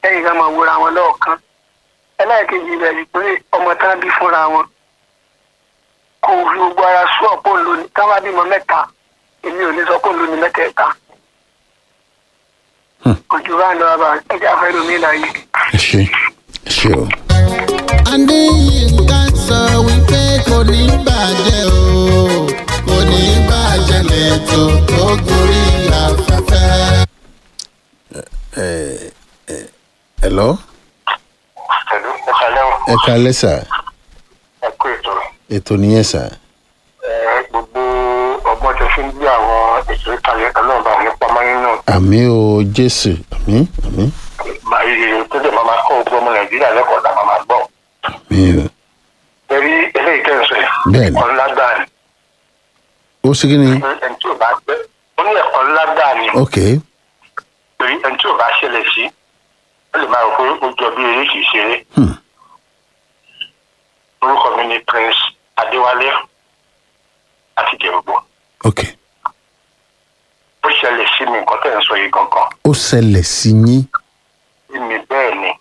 lẹ́yìn ká máa wúra wọn lọ́ọ̀kan ẹlẹ́ẹ̀kejì rẹ̀ ni pé ọmọ tán bí fúnra wọn kò fi gbogbo ara sú ọ̀pọ̀ lónìí tá bá bímọ mẹ́ta èmi ò ní sọ pé lónìí mẹ́tẹ̀ẹ̀ta Hmm. ojú bá ń lọ bá ẹjẹ afẹ́ lómi láàyè. ẹ ṣe ẹ ṣe o. adéyínká sọ wípé kò ní bàjẹ́ o kò ní bàjẹ́ lẹ́tọ̀ tó gorí afẹ́fẹ́. hello pẹ̀lú ìkàlẹ́ o ẹ kalẹ́ sà ẹ kú ètò ètò nìyẹn sà ẹ gbogbo ọgbọ́n tó fi ń gbé àwọn ètò ìkàlẹ́ ọlọ́ọ̀bà nípa máyín náà àmì o jésù àmì àmì máa yí tó dẹ̀ máa máa kọ́ gbogbo ọmọ nàìjíríà lẹ́kọ̀ọ́ tá máa máa gbọ́. àmì o ẹ̀rí eléyìí tẹ̀sán yìí Bẹ́ẹ̀ni. ẹ̀kọ́ ńlá gbáà ni ó sì kí ni ẹni tí ò bá gbẹ́ ó ní ẹ̀kọ́ ńlá gbáà ni ok torí ẹni tí ò bá ṣẹlẹ̀ sí ó lè máa rò pé ó jọ bí eré kìí ṣeré. Hmm. orúkọ mi ni prince adéwálé àti jẹ̀rùgbọ́ ok ó ṣẹlẹ̀ sí mi nǹkan tẹ̀ ń sọ yìí gangan ó ṣẹlẹ̀ sí yín sí mi bẹ́ẹ̀ ni.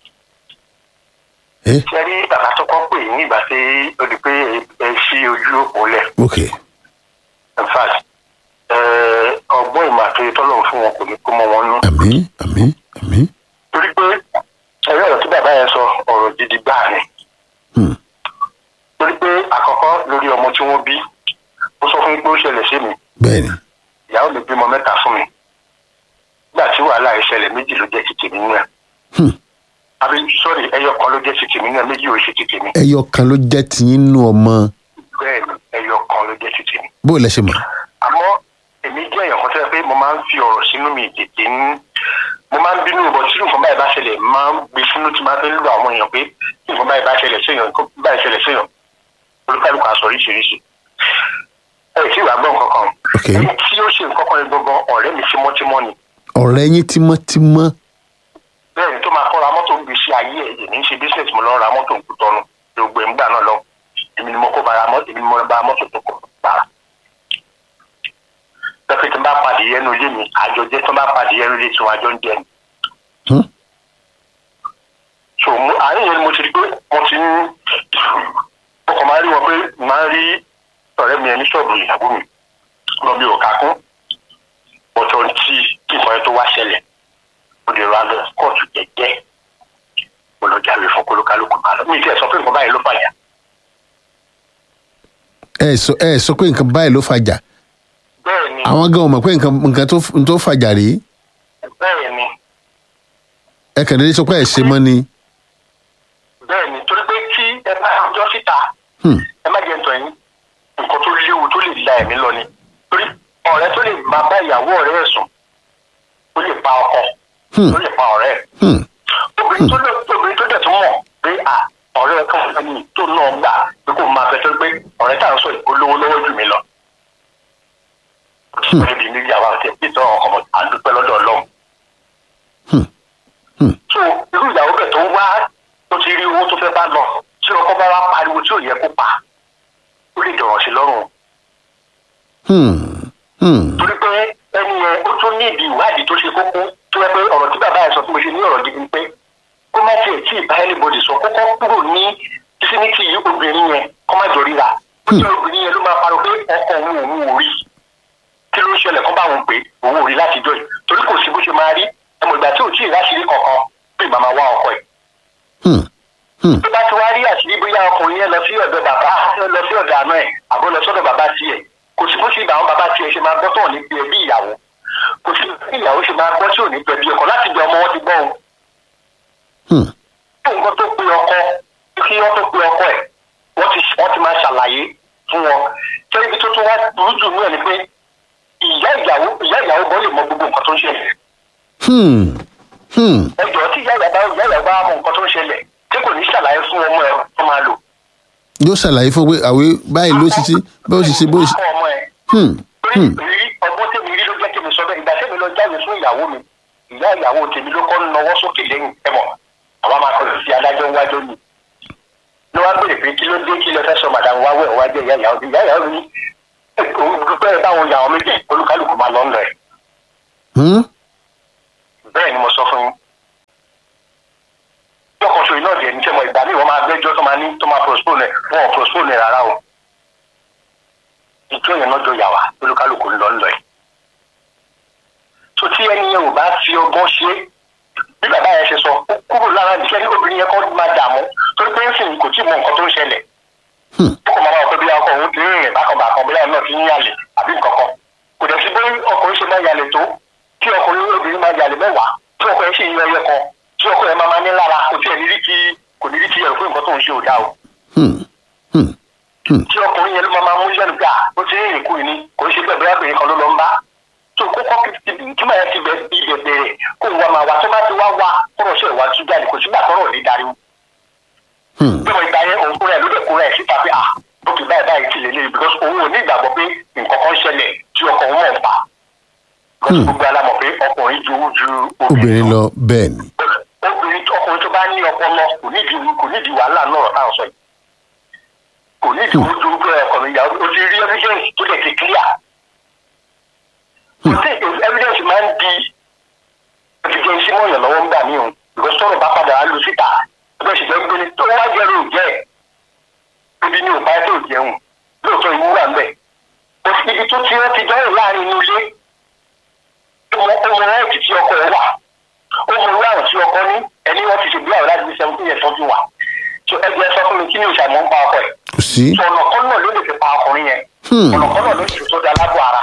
ẹ ṣe rí bàbá tó kọ́ pè ní ìgbà tí ó di pé ẹ ṣí ojú òpó lẹ̀ ok in fact ẹ, ọgbọ́n ìmọ̀ àtòyè tọ́lọ̀ fún wọn kò ní kó mọ́ wọn nú. àmì àmì àmì torí pé ẹ̀rọ ọ̀rọ̀ tí bàbá yẹn sọ ọ̀rọ̀ gidi gbáà ni. Hmm. torí pé àkọ́kọ́ lórí ọmọ tí wọ́n bí ó sọ fún mi pé ó ṣẹlẹ̀ sí mi bẹ́ẹ̀ ni ìyàwó mi bímọ mẹ́ta fún mi nígbà tí wàhálà ìṣẹ̀lẹ̀ méjì ló jẹ́ ti tèmi nínú ẹ̀ Hmm. àbí sọ́ọ̀rì ẹyọ kan ló jẹ́ ti tèmi nínú ẹ̀ méjì ò ṣe ti tèmi ẹyọ kan ló jẹ́ tiyín nú ọmọ bẹ́ẹ̀ ni ẹyọ kan ló jẹ́ ti tèmi. bó o lẹ ṣe mọ̀ àmọ́ èmi jẹ́ èèyàn kan tó yẹ pé mo máa ń fi ọ̀rọ̀ sínú mi tètè ń mo máa ń bínú ìbọn tí nǹkan báyìí bá ṣẹlẹ̀ máa ń gbé sínú tí máa ń fi ń lo àwọn èèyàn pé tí nǹkan báyìí bá ṣẹlẹ̀ séèyàn nǹkan báyìí ṣẹlẹ̀ séèyàn olúkálùkù aṣọ oríṣiríṣi ẹ tí ìwà gbọ́ nǹkan kan Ok. ẹni tí ó ṣe nǹkan kan yẹn gangan ọ̀rẹ́ mi tímọ́tímọ́ ni ọ̀rẹ́ yín tímọ́tímọ́ bẹ́ẹ̀ ni tó máa kọ́ ra mọ́tò ń gbèsè ayé ẹ̀ èmi ń ṣe business mo lọ ra mọ́tò ń kú tọ́nu gbogbo ẹ̀ ń gbà náà lọ èmi ni mo kó bara mọ́tò èmi ni mo bá mọ́tò tó kọ̀ bàrà. pẹ́pẹ́ tí n bá padì yẹnu ilé mi àjọ jẹ́ tí wọ́n bá padì yẹnu ilé tí wọ́n àjọ ń jẹ ni. Hmm. so mo àárín yẹn ni mo ti rí pé mo ti ń mo kàn máa rí wọn pé máa ń rí ọ̀rẹ́ mi ẹni ṣọ́ọ̀bù ìyàwó mi lọ bí òkà kún ọ̀tọ̀ tí kí nǹkan yẹn tó wá ṣẹlẹ̀ mo lè ra lọ kóòtù jẹ́jẹ́ mo lọ jáwé fún kólókálùkù máa lọ mi ti ẹ̀ sọ pé nǹkan báyìí ló fàyà ẹ sọ ẹ sọ pé nǹkan báyìí ló fàjà bẹ́ẹ̀ ni àwọn gan mọ̀ pé nǹkan nǹkan tó tó fàjà rèé bẹ́ẹ̀ ni ẹ kàn déédéé sọ pé ẹ ṣe mọ́ ni bẹ́ẹ̀ ni torí pé tí ẹ bá ọjọ́ síta Hmm. ẹ má jẹ́ ntọ́ yín nǹkan tó léwu tó lè la ẹ̀mí lọ ni torí ọ̀rẹ́ tó lè máa bá ìyàwó ọ̀rẹ́ ẹ̀ sùn ó lè pa ọkọ Hmm. ó lè pa ọ̀rẹ́ ẹ̀ Hmm. obìnrin tó dẹ̀ obìnrin tó dẹ̀ tó mọ̀ pé à ọ̀rẹ́ kan fún mi tó náà gbà pé kò máa fẹ́ tó pé ọ̀rẹ́ tá à ń sọ ìpolówó lọ́wọ́ jù mí lọ. níbi níbi àwọn àti ẹbí tó ọmọ àdúpẹ́ lọ́dọ̀ ọlọ́run. Hmm. Hmm. so irú ìyàwó bẹ̀ tó wá tó ti rí owó tó fẹ́ bá lọ tí ọkọ bá wá pariwo tí ò yẹ kó pa ó lè dọ̀rọ̀ sí lọ́rùn Hmm. Hmm. torí pé ẹni yẹn ó tún ní ìdí ìwádìí tó ṣe kókó tó yẹ pé ọ̀rọ̀ tí bàbá yẹn sọ fún mi ṣe ní ọ̀rọ̀ gidi ni pé kó má tiẹ̀ tí ì bá anybody sọ kókó kúrò ní vicinity yìí obìnrin yẹn kó má jọ ríra ó jẹ́ obìnrin yẹn ló máa parọ́ pé ọkọ òun òun ò rí kí ló ń ṣẹlẹ̀ kó bá òun pé òun ò rí láti jọ yìí torí kò sí bó ṣe máa rí ẹmọ ìgbà tí ò tí ì ráṣìírí kankan pé màmá wá ọkọ ẹ̀ Hmm. Hmm. tó bá ti wá rí àṣírí bóyá ọkùnrin yẹn lọ sí ọ̀dọ̀ bàbá lọ sí ọ̀dọ̀ àná ẹ̀ àbọ̀ lọ sọ́dọ̀ bàbá tiẹ̀ kò sí bó ṣe ìgbà àwọn bàbá tiẹ̀ ṣe máa gbọ́ tọ̀ ní bí ẹbí ìyàwó kò sí bí ìyàwó ṣe máa gbọ́ tí ò ní pẹ̀ bí ọkọ láti bí ọmọ wọn ti gbọ́ o Hmm. kí nǹkan tó pe ọkọ kí wọ́n tó pe ọkọ ẹ̀ wọ́n ti wọ́n ti máa ṣàlàyé fún wọn tó ibi tó tún wá burú jù ní ẹ̀ ni pé ìyá ìyàwó ìyá ìyàwó gan lè mọ gbogbo nǹkan tó ń ṣẹlẹ̀ Hmm. Hmm. ẹjọ́ tí ìyá ìyàwó ìyá ìyàwó bá mọ nǹkan tó ń ṣẹlẹ̀ tí kò ní ṣàlàyé fún ọmọ ẹ̀ tó máa lò yóò ṣàlàyé fún pé àwẹ báyìí ló ṣiṣi bó ṣiṣi bó ṣe. Akọ ọmọ ẹ̀ Hmm. torí Hmm. ìrírí ọgbọ́n tèmi rí ló jẹ́ kí mi sọ bẹ́ẹ̀ ìgbà tèmi lọ jáde fún ìyàwó mi ìyá ìyàwó tèmi ló kọ́ nọwọ́ sókè lẹ́yìn ẹ̀mọ́ àwa máa kọjú sí adájọ́ wájú ni ló wá béèrè pé kí ló dé kí ló fẹ́ sọ màdàmú wá wẹ̀ wá jẹ́ ìyá ìyàwó mi ìyá ìyàwó mi òun dúpẹ́ báwọn ìyàwó méjì olúkálùkù máa lọ ń lọ ẹ̀ Hmm. bẹ́ẹ̀ ni mo sọ fún yín postpone ẹ̀ wọn ò postpone ẹ̀ rárá o ìjọ yẹn náà jọ yà wá olúkálùkù ń lọ ń lọ ẹ̀ tó tí ẹni yẹn ò bá fi ọgbọ́n ṣe bí bàbá yẹn ṣe sọ ó kúrò lára ìṣẹ́ ní obìnrin yẹn kọ́ máa dààmú torí pé ń sìn kò tí ì mọ nǹkan tó ń ṣẹlẹ̀ ó kò máa wá pé bí ọkọ òun ti ń rìn bákanbàkan bí ọ̀nà náà ti ń yàlè àbí nǹkan kan kò dẹ̀ sí pé ọkùnrin ṣe máa yàlè tó kí ọkùnrin obìnrin máa yàlè mẹ́wàá tí ọkọ yẹn ṣe yíyọ ẹyẹ kan tí ọkọ yẹn máa máa ní lára kò tí ẹ̀ ní rí kí kò ní rí kí ẹ̀rọ pé nǹkan tó ń ṣe ò dáa o tí ọkùnrin yẹn ló máa máa mú yẹnu gbà ó ti ń rìn kú ni kò ń ṣe bẹ́ẹ̀ bẹ́ẹ̀ obìnrin kan ló lọ ń bá tó kókó kí máa yẹn ti bẹ ibẹ̀ bẹ̀rẹ̀ kó wá máa wá tó bá ti wá wá kọ́rọ̀ ṣe ìwà tú jáde kò sígbà tọ́rọ̀ ní darí bí mo ìgbà yẹn òun kúrò ẹ̀ ló dẹ̀ kúrò ẹ̀ síta pé ah ó ti báyìí báyìí ti lè lé because òun ò ní ìgbàgbọ́ pé nǹkan kan ṣẹlẹ̀ tí ọkọ̀ òun mọ̀ ń pa because gbogbo alamọ̀ pé ọkùnrin ju ju obìnrin lọ bẹ́ẹ̀ ni obìnrin ọkùnrin tó bá ní ọpọlọ kò nídìí kò nídìí wàhálà náà táwọn sọ yìí kò nídìí ojú ojú ọkùnrin ìyàwó o ti rí evidence tó lè ti clear kò sí evidence máa ń di evidence mọ̀yàn lọ́wọ́ ń gbà mí o because tọ́rọ̀ bá padà á lu síta ẹgbẹ́ ìṣèjọba gbé ni tó wá jẹ́rù jẹ́ ibi ní òpá tó jẹun lóòótọ́ ìwú wà ńbẹ̀ ibi tó ti rántí dọ́rọ̀ láàrin inú ilé ọmọ rẹ́ẹ̀tì tí ọkọ ẹ̀ wà ó mú ìwé àwọn tí ọkọ ní ẹni wọn ti ṣègbéyàwó láti fi seventeen years tọ́jú wa so ẹgbẹ́ sọ fún mi kí ni òṣàmọ́ ń pa ọkọ ẹ̀ kò sí so ọ̀nà kan náà ló lè fi pa ọkùnrin yẹn ọ̀nà kan náà ló sì tó da lábọ̀ ara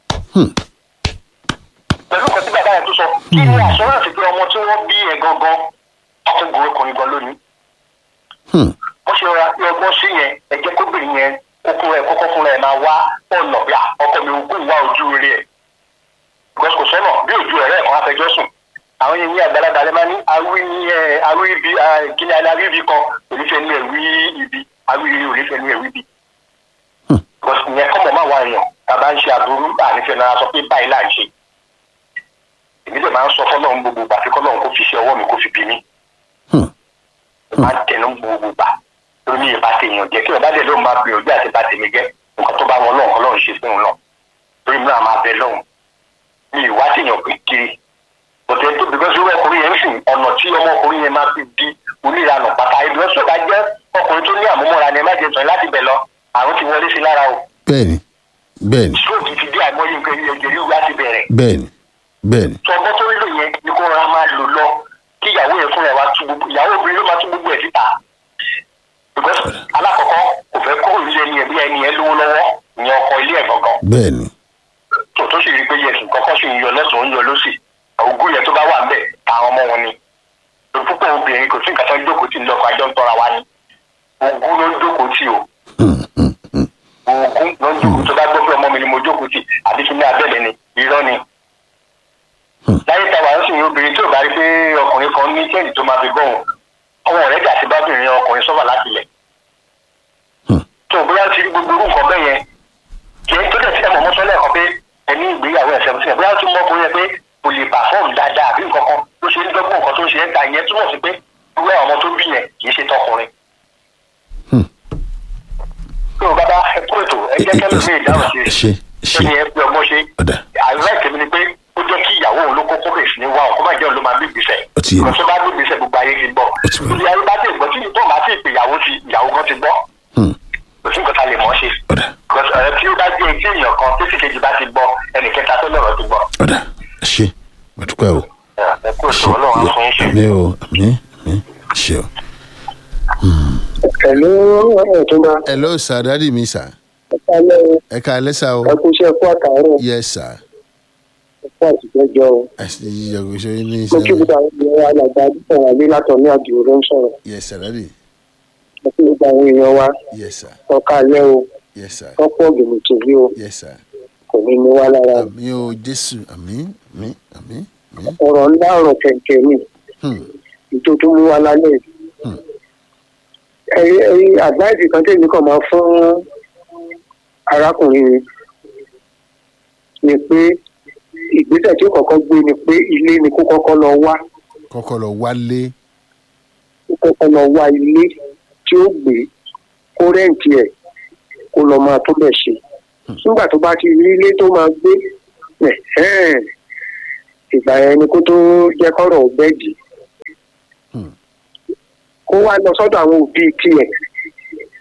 pẹ̀lú nǹkan tí bàbá yẹn tó sọ kí ni àṣọ́ránsì pé ọmọ tí wọ́n bí ẹ̀ gangan ọkùnrin ọkùnrin gan lónìí wọ́n ṣe rọra pé ọgbọ́n sí yẹn ẹ̀jẹ̀ kóbìnrin yẹn kókó rẹ̀ kókó fúnra ẹ̀ máa wá ọ̀nà bí ọkọ mi ògùn wá ojú rẹ̀ ẹ̀ because kò sọ́nà bí ojú ẹ̀rẹ́ ẹ̀kan afẹjọ́ sùn àwọn yẹn ní àgbàlagbà lẹ́ máa ní awí ní ẹ̀ awí ibi kí ni awí ibi kan onífẹ́ ní ẹ̀wí ibi awí ibi onífẹ́ ní ẹ̀wí ibi because ìyẹn kọ́mọ̀ máa wá èèyàn tàbá ń ṣe àbúrú ànífẹ́ náà sọ pé báyìí là ń ṣe èmi dẹ̀ máa ń sọ fọ́lọ́run gbogbo gbà pé kọ́lọ́run kó fi ṣe ọwọ́ mi kó fi bí mi máa ń tẹnu gbogbo gbà lórí mi ìbá tèèyàn jẹ́ kí ọba dẹ̀ lóun máa gbìyànjú àti bá tèmi jẹ́ nǹkan tó bá wọn lọ́hùn kọ́lọ́run ṣe fún un náà lórí mi náà máa bẹ lọ́hùn mi ìwá tèèyàn pé kiri bọ̀tẹ́ tó bí gbọ́sọ̀ ọkùnrin yẹn ń sìn ọ̀nà tí ọmọkùnrin yẹn máa fi di oníranà pátá ibi ọ̀sọ̀ bá jẹ́ ọkùnrin tó ní àmúmọ́ra ni ẹ má jẹ tán láti bẹ̀ lọ àrùn ti wọlé sí lára o bẹ́ẹ̀ ni bẹ́ẹ̀ ni stroke ti dé àìmọye nǹkan ẹ̀jẹ̀ ríru láti bẹ̀rẹ̀ bẹ́ẹ̀ ni bẹ́ẹ̀ ni tọgbọ́n tó nílò yẹn ni kó rọra máa lò lọ kí ìyàwó yẹn fúnra ẹ̀ wá tú gbogbo ìyàwó obìnrin ló máa tú gbogbo ẹ̀ síta because alákọ̀ọ́kọ́ kò fẹ́ kó ilé ẹni ẹ̀ bí ẹni ẹ̀ lówó lọ́wọ́ ìyẹn ọkọ ilé ẹ̀ gangan bẹ́ẹ̀ ni tó tó sì rí i pé yẹsùn kọ́kọ́ sì ń yọ lọ́sùn ń yọ lọ́sì ògùn yẹn tó bá wà ńbẹ̀ táwọn ọmọ wọn ni lórí púpọ̀ obìnrin kò sí nǹkan tó ń jókòó tì lọ́kọ̀ àjọ ń tọ́ra wa ni ògùn ló ń jókòó tì o ògùn ló ń jókòó tó bá gbọ́ pé ọmọ mi ni mo jókòó tì àbí kí ní abẹ́lẹ̀ ni irọ́ ni láyé táwa ń sìn obìnrin tí ò bá rí pé ọkùnrin kan ní kéènì tó máa fi gbọ́n ọmọ rẹ̀ jà sí bábìnrin ọkùnrin sọ́fà láti lẹ̀. tó bóyá ti rí gbogbo orú nǹkan bẹ́ẹ̀ yẹn kì í tó dẹ̀ sí ẹ̀mọ̀ mọ́tọ́ lẹ́ẹ̀kan pé ẹni ìgbéyàwó ẹ̀sẹ̀ sí ẹ̀ bóyá tún mọ́ ọkùnrin yẹn pé kò lè pàfọ́ọ̀mù dáadáa àbí nǹkan kan ló ṣe ń dọ́gbọ́n nǹkan tó ń ṣe ẹ́ ta ìyẹn túmọ̀ sí pé irú àwọn ọmọ tó bí yẹn kì í ṣe tọkùnrin. tó o bá bá ẹ kó ètò ẹ jẹ́ kẹ́lẹ́ mi ìdáhùn sí ṣe ṣe ẹni ẹ pé ọmọ ṣe ọ̀dà àìrá ìtẹ̀mí ni pé ó jẹ́ kí ìyàwó òun ló kókó bẹ̀ sí ní wá òun kó má jẹ́ òun ló máa bí ìgbésẹ̀ Ó ti yé mi. ìgbésẹ̀ bá bí ìgbésẹ̀ gbogbo ayé ti gbọ́ Ó ti yé mi. ìdí ayé bá ti gbọ́ tí tó bá ti pè ìyàwó ti ìyàwó kan ti gbọ́ Hmm. kò sí nǹkan tá a lè mọ̀ ọ́ ṣe ọ̀dà Because, ẹ, tí ó bá jẹ́ etí èèyàn kan tó sì kejì bá ti gbọ́ ẹnì kẹta tó lọ́rọ̀ ti gbọ́ ọ̀dà ṣe gbàdúpẹ́ o ẹ kú ètò ọlọ́run á fún yín ṣe. àmì o àmì àmì ṣe o. pẹ̀lú ọ̀túnba hello sir dadi mi sir ẹ̀kálẹ̀ ẹ ká alẹ́ sá o ẹkú iṣẹ́ ẹkú àtàárọ̀ yes sir ẹkú àtìgbẹ́jọ́ o. àti ìyàgò ṣe ní mo kí iṣẹ́ gbogbo àwọn ènìyàn wa làgbà àdúgbò wà ní látọ̀ ní àdìo ló ń sọ̀rọ̀ yes sir dadi mo kí gbogbo àwọn èèyàn wa yes sir ọkà alẹ́ o yes sir tọ́pọ̀ ọ̀gbìnrin tòbí o yes sir kò ní ní wá lára o. àmì o jésù àmì àmì àmì àmì ọ̀rọ̀ ńlá ọ̀rọ̀ kẹ̀kẹ́ ni Hmm. ètò tó mú wa lálẹ́ yìí. Hmm. ẹ̀yin ẹ̀yin àdáìsì kan tèmi kàn máa fún arákùnrin mi ni pé ìgbésẹ̀ tí ó kọ́kọ́ gbé ni pé ilé ni kó kọ́kọ́ lọ wá kọ́kọ́ lọ wálé kó kọ́kọ́ lọ wá ilé tí ó gbé kó rẹ́ǹtì ẹ̀ kó lọ máa tó bẹ̀ ṣe nígbà tó bá ti rí ilé tó máa gbé ẹ̀hẹ́n, ìgbà yẹn ni kó tó jẹ́ kọ́rọ̀ ó bẹ́ẹ̀dì Hmm. kó wá lọ sọ́dọ̀ àwọn òbí tiẹ̀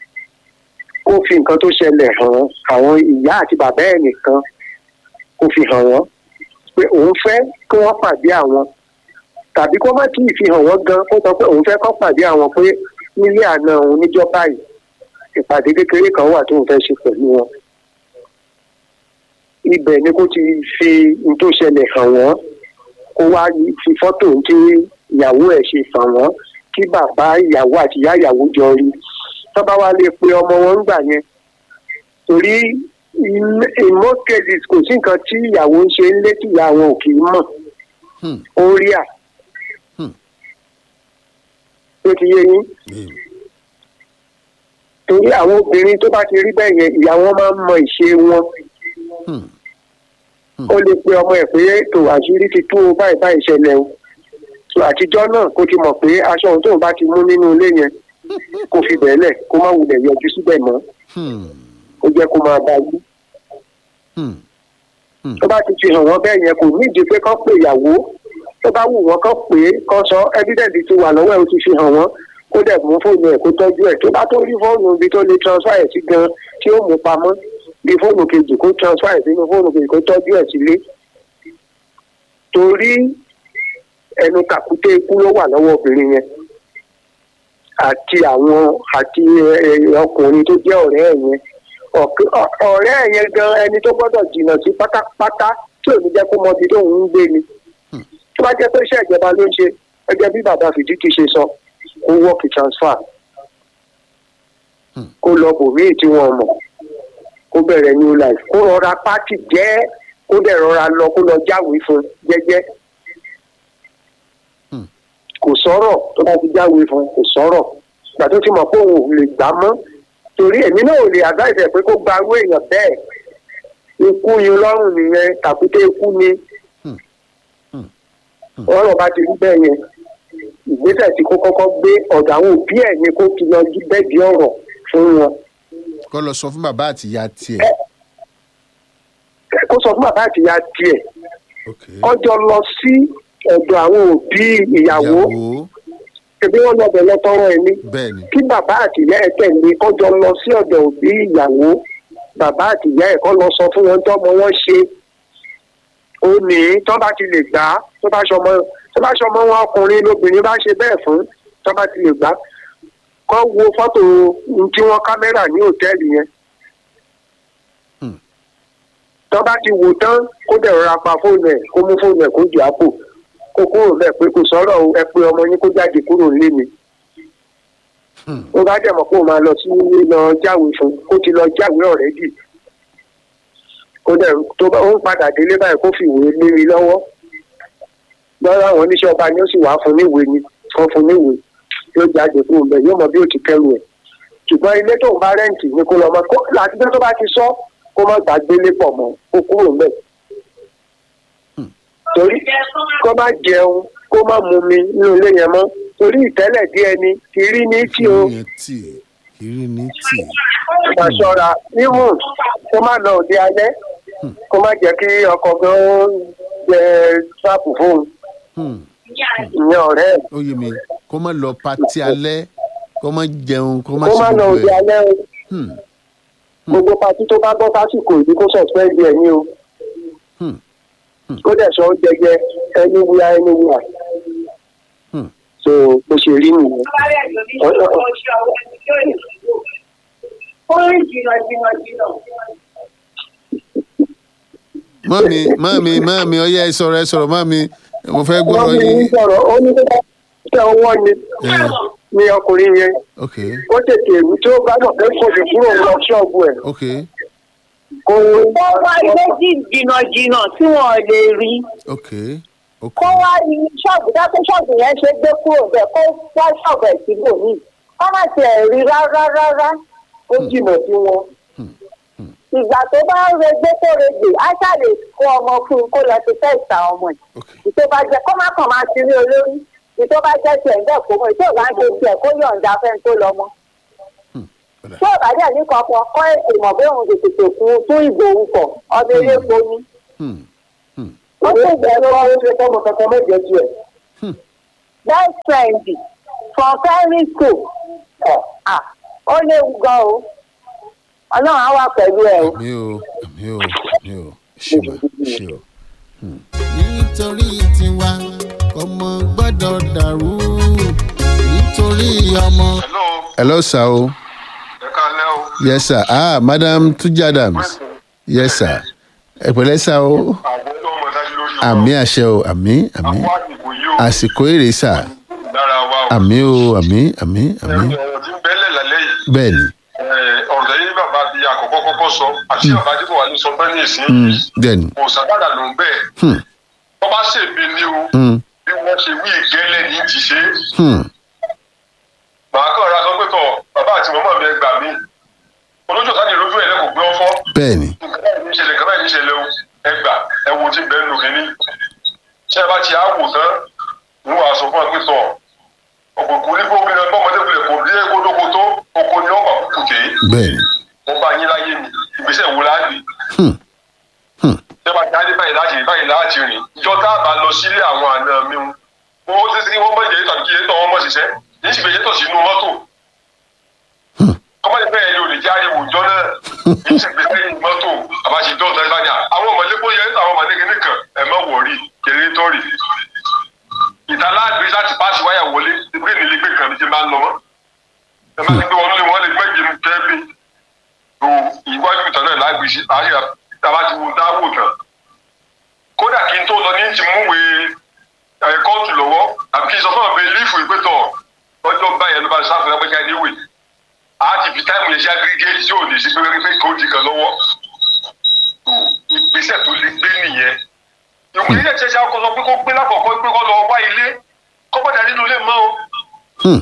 kó fi nǹkan tó ṣẹlẹ̀ hàn àwọn ìyá àti bàbá ẹ̀ nìkan kó fi hàn wọ́n pé òun fẹ́ kí wọ́n pàdé àwọn tàbí kó má tíì fi hàn wọ́n gan kó sọ pé òun fẹ́ kọ́ pàdé àwọn pé nílé àná òun níjọ́ báyìí ìpàdé kékeré kan wà tóun fẹ́ ṣe pẹ̀lú wọn ibẹ̀ ni kó ti fi n tó ṣẹlẹ̀ hàn wọ́n kó wá fi fọ́tò tí ìyàwó ẹ̀ ṣe hàn wọ́n kí bàbá ìyàwó àti ìyá ìyàwó jọ rí tọ́ba wa lè pe ọmọ wọn gbà yẹn torí in in most cases kò sí nǹkan tí ìyàwó ń ṣe ń lé tí ìyá wọn ò kì í mọ̀ Hmm. ó rí à Hmm. tó ti yé yín bẹ́ẹ̀ ni. torí àwọn obìnrin tó bá ti rí bẹ́ẹ̀ yẹn ìyá wọn máa ń mọ ìṣe wọn Hmm. ó lè pe ọmọ ẹ̀ pé tó àṣírí ti tú o báyìí báyìí ṣẹlẹ̀ o so àtijọ́ náà kó ti mọ̀ pé aṣọ ohun tóun bá ti mú nínú ilé yẹn kó fi bẹ̀ẹ́lẹ̀ kó má wulẹ̀ yọjú síbẹ̀ mọ́ Hmm. ó jẹ́ kó máa bá yí Hmm. tó bá ti fi hàn wọ́n bẹ́ẹ̀ yẹn kò nídìí pé kán pè ìyàwó tó bá wù wọ́n kán pè é kán sọ evidence ti wà lọ́wọ́ ẹ̀ ó ti fi hàn wọ́n kó dẹ̀ mú fóònù ẹ̀ kó tọ́jú ẹ̀ tó bá tó rí fóònù ibi tó lè transfer ẹ̀ sí gan tí ó mú pamọ́ bí fóònù kejì kó transfer ẹ̀ sínú fóònù kejì kó tọ́jú ẹ̀ sílé torí ẹnu kàkúté ikú ló wà lọ́wọ́ obìnrin yẹn àti àwọn àti ẹ, ẹ, ọkùnrin tó jẹ́ ọ̀rẹ́ ẹ̀ yẹn ọ̀k- ọ- ọ̀rẹ́ ẹ̀ yẹn gan ẹni tó gbọ́dọ̀ jìnnà sí pátápátá tí ò ní jẹ́ kó mọ ibi tó ń gbé ni tó bá jẹ́ pé iṣẹ́ ìjọba ló ń ṣe gẹ́gẹ́ bí bàbá fìdíkì ṣe sọ kó wọ́ọ̀kì transfer Hmm. kó lọ bòmíì tí wọ́n mọ̀ kó bẹ̀rẹ̀ new life kó rọra pátì jẹ́ kó dẹ̀ rọra lọ kó lọ jáwèé fún jẹ́jẹ́ Hmm. kò sọ̀rọ̀ tó bá ti jáwèé fún kò sọ̀rọ̀ ìgbà tó ti mọ̀ pé òun ò lè gbà mọ́ torí èmi náà ò lè advice ẹ̀ pé kó gba owó èèyàn bẹ́ẹ̀ ikú yín lọ́rùn nìyẹn tàkúté ikú ni Hmm. Hmm. Hmm. ọ̀rọ̀ bá ti rí bẹ́ẹ̀ yẹn ìgbésẹ̀ tí kó kọ́kọ́ gbé ọ̀dọ̀ àwọn òbí ẹ̀ ni kó ti lọ jí bẹ́ẹ̀dì ọ̀rọ̀ fún wọn kọ́ lọ sọ fún bàbá àti ìyá tiẹ̀. kó sọ fún bàbá àti ìyá tiẹ̀ ok ọjọ́ lọ sí ọ̀dọ̀ àwọn òbí ìyàwó ìyàwó ẹbí wọn lọ bẹ̀rẹ̀ tọrọ ẹni bẹ́ẹ̀ ni. kí bàbá àti ìyá ẹ̀ tẹ̀lé kọjọ lọ sí ọ̀dọ̀ òbí ìyàwó bàbá àti ìyá ẹ̀ kọ́ lọ sọ fún wọn tọ́mọ wọn ṣe ó ní tó bá ti lè gbà á tó bá ṣọmọ tó bá ṣọmọ wọn ọkùnrin lóbìnrin bá ṣe bẹ́ẹ̀ fún tó bá ti lè gbà á kọ́ wo fọ́tò ohun tí wọ́n kámẹ́rà ní hòtẹ́ẹ̀lì yẹn Hmm. tó bá ti wò tán kó dẹ̀ rọra pa fóònù ẹ̀ kó mú fóònù ẹ̀ kó jù àpò kó kúrò bẹ́ẹ̀ pé kò sọ̀rọ̀ o, ẹ pé ọmọ yín kó jáde kúrò nílé mi Hmm. ó bá dẹ̀ mọ̀ pé ó máa lọ sí lọ jáwèé fún kó ti lọ jáwèé ọ̀rẹ́dì kó dẹ̀ tó bá ó ń padà délé báyìí kó fi ìwé lé mi lọ́wọ́ lọ́wọ́ àwọn oníṣẹ́ ọba ni ó sì wá fún níwèé ni fún fún níwèé yóò jáde kúrò ń bẹ̀ yóò mọ bí ó ti kẹ́rù ẹ̀ ṣùgbọ́n ilé tó ń bá rẹ́ǹtì ni kó lọ mọ kó láti tó bá ti sọ kó má gbàgbélé pọ̀ mọ́ kó kúrò ń bẹ̀ torí kó má jẹun kó má mumi nínú ilé yẹn mọ́ torí ìtẹ́lẹ̀ díẹ̀ ni kiri ní tí o ìrìn tì ìrìn ní tì. máa ṣọ́ra níwọ̀n kó má lọ òde alẹ́ kó má jẹ́ kí ọkọ̀ gan jẹ sáàpù fóun Hmm. ìyẹn ọ̀rẹ́ ẹ̀ ó yé mi kó má lọ patí alẹ́ kó má jẹun kó má kó ṣe má lọ gbogbo òde ẹ̀. alẹ́ o Hmm. gbogbo patí tó bá bọ́ sásìkò ìdí kó sọ̀spẹ́ndì ẹ̀ ní o Hmm. kó dẹ̀ sọ oúnjẹ jẹ ẹni wíwá ẹni wíwá Hmm. so bó ṣe rí nìyẹn. mọ́mi mọ́mi mọ́mi ọyẹ́ ẹ sọ̀rọ̀ ẹ sọ̀rọ̀ mọ́mi mo fẹ́ wọ́n gbọ́rọ̀ ní yín. sọ̀rọ̀ ó ní kó bá tẹ ọwọ́ ni Eh. ní ọkùnrin yẹn ok ó tètè èwú tí ó bá mọ̀ pé kò lè kúrò lọ ṣọ́ọ̀bù ẹ̀ ok kó kó wá ilé jìnnàjìnnà tí wọn ò lè rí ok ok kó wá ní ṣọ́ọ̀bù dákẹ́ ṣọ́ọ̀bù yẹn ṣe gbé kúrò bẹ́ẹ̀ kó wá ṣọ́ọ̀bù ẹ̀ síbò míì kó má tiẹ̀ rí rárá rárá ó jìnà sí wọn. ìgbà tó bá ń regbé tó regbè á ṣàlè kó ọmọ fún un kó lọ ti fẹ́ ìta ọmọ ẹ̀ ok ìtò bá jẹ kó má kàn máa ti rí olórí ìtò bá jẹ tiẹ̀ ń bẹ̀ kó mọ̀ ìtò bá ń ṣe tiẹ̀ kó yọ̀ǹda fẹ́ni tó lọ mọ́ padà. tí ò bá dẹ̀ ní kankan kọ́ ètò ìmọ̀ bí òun tètè kún tún ìbò òun pọ̀ ọdún ilé epo ni Hmm. Hmm. ó sì bẹ̀rù ó ṣe fọ́mọ kankan mẹ́jọ tiẹ̀. best friend from primary school ah ó léwu gan o ọlọ́run á wà pẹ̀lú ẹ o. àmì o àmì o àmì o ṣe mà ṣe o. nítorí tiwa ọmọ gbọ́dọ̀ dàrú nítorí ọmọ. hello hello sir o ẹ káalẹ́ o. yes sir ah madam tuji adams yes sir ẹ pẹ̀lẹ́ sir o àwọn tó mọ̀ dájú lórí wa. àmì àṣẹ o àmì àmì àwọn àsìkò yìí o. àsìkò èrè sà lára wa o. àmì o àmì àmì àmì ọ̀rọ̀ tí ń bẹ́lẹ̀ lálẹ́ yìí. bẹ́ẹ̀ ni ọ̀rọ̀ tẹ́lẹ̀ bàbá ti àkọ́kọ́ kọ́kọ́ sọ àti bàbá tí kò wà ní sọ bẹ́ẹ̀ ní ìsín. mm, bẹ́ẹ̀ ni kò sàgbàdà ló ń bẹ́ẹ̀. hmm, wọ́n bá ṣèbí ni o. hmm, bí wọ́n ṣe wí ìgẹ́lẹ̀ ní ti ṣe. hmm, màá kàn ra sọ pé tọ̀ bàbá àti màmá mi ẹ gbà mí. olójú ọ̀sán ni lójú ẹ̀ lẹ́kọ̀ọ́ gbé ọ́fọ́. bẹ́ẹ̀ ni nǹkan báyìí ní ìṣẹ̀lẹ̀ nǹkan báyìí ní ìṣẹ̀lẹ̀ o ẹ gbà ẹ wo tí bẹ́ẹ̀ lò kínní. ṣé ẹ bá ti àwò tán ní wàá sọ fún ẹ pé tọ̀ ọ̀pọ̀kùn ní gbogbo ìrìn ọmọdé kulẹ̀ kò dé kótókó tó oko ni wọ́n bá kúkú dé. bẹ́ẹ̀ ni wọ́n bá yín láyé mi ìgbésẹ̀ wo láàbì. hmm, hmm, ṣé bá ti á dé báyìí láti rìn báyìí láti rìn ìjọ tá a bá lọ sílé àwọn àna mi ń wọ́n ti sí wọ́n mọ̀ ìjẹ́ tàbí kí ẹ tọ́ wọn mọ̀ ṣiṣẹ́ ní ìṣègbè yẹn tọ̀ sínú mọ́tò hmm, kọ́mọ́lẹ́ bẹ́ẹ̀ ni olè jáde wùjọ́ náà ní ìṣègbè sẹ́yìn mọ́tò àbáṣe dọ́ọ̀tà ìbájà àwọn ọmọdé kó yẹ àwọn ọmọdé kìíní kan ẹ̀ mọ́ wọ̀rí kéré tọ́rì ìtàlágbé láti pàṣẹ wáyà wọlé ìgbé nílé gbé kan ní ti máa ń lọ mọ́ ẹ má ti gbé wọn lé wọn lè gbẹ́jì ní kẹ́ẹ́bí tó ìwájú ìtàn náà lágbè sí àyà tàbá ti wo dáwò tán kódà kí n tó lọ ní ti múwèé ẹ̀ kóòtù lọ́wọ́ àbí kí n sọ fún ọ̀bẹ lífù ìpẹ́tọ̀ ọjọ́ báyẹn ló bá sáfù lágbẹ́jà níwèé àti fi táìmù yẹn ṣe aggregate tí ò ní sí pé pé kò di kan lọ́wọ́ ìgbésẹ̀ tó lè gbé nìyẹn ìwé ilé ìṣẹ̀ṣẹ̀ akọ sọ pé kó gbé lákọ̀ọ́kọ́ pé kó lọ wá ilé kó bọ́dà nínú ilé mọ́ o hmm,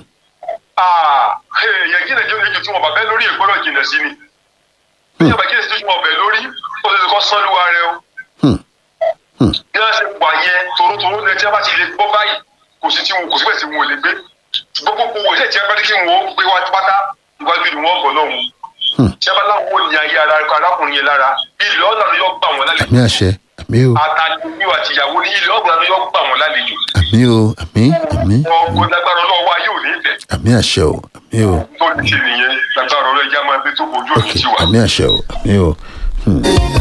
èèyàn jìnnà jẹ́ oníjù tí wọ́n bá bẹ́ lórí ìgbọ́dọ̀ jìnnà sí ni bí yàrá jìnnà sí tí wọ́n bẹ̀ lórí ó ti kọ́ sọ́lúwa rẹ o hmm, hmm, bí wọ́n ṣe wà yẹn torótoró ní ẹjẹ́ bá ti lè gbọ́ báyìí kò sí tí wọn kò síbẹ̀ tí wọn ò lè gbé gbogbo gbogbo ìṣe ìjẹ́ bá ní kí wọn ó gbé wá pátá iwájú ni wọ́n bọ̀ lọ́hùn hmm. tí a bá láwọn ò ní ayé ara arákùnrin yẹn lára ilé ọ̀nà ló yọ gbà wọ́n lálejò àmì àṣẹ àmì o àtàlùmí àtìyàwó ní ilé ọ̀gbà ló yọ gbà wọ́n lálejò àmì o àmì àmì wọn kò lágbára ọlọ́wọ́ wa yóò ní ìfẹ́ àmì àṣẹ o àmì o tó ní ṣe nìyẹn lágbára ọlọ́jà máa gbé tó kojú ok òní tiwa. àmì àṣẹ o àmì o hmm,